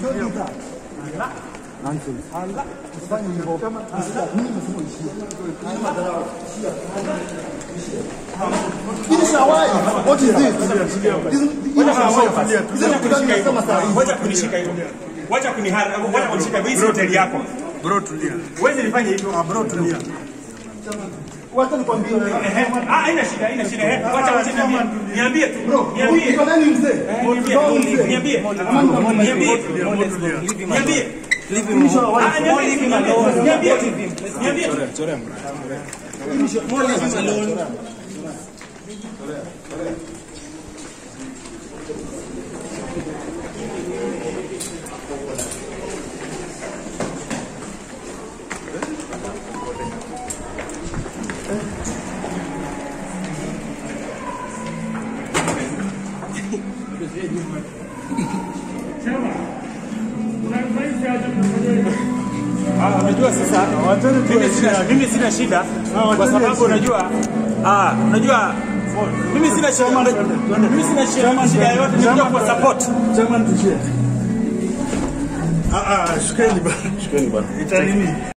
What is this? Wacha kunishika hivyo. Wacha kunihara, wacha kunishika hivyo. Hii si hoteli yako. Bro tulia. Huwezi nifanye hivyo. Ah, bro tulia. Wacha nikwambie wewe. Ehe. Ah, haina shida, haina shida. Eh, Wacha wacha niambie. Niambie tu. Niambie. Uko nani mzee? Niambie. Uko mzee? Niambie. Niambie. Niambie. Ah, niambie. Niambie. Niambie. Ah, unajua sasa mimi sina, mimi sina shida kwa sababu unajua ah, unajua mimi sina shida mimi sina shida shida yoyote nikuja kwa support Ah ah, shukeni bana. Shukeni bana. Itanini?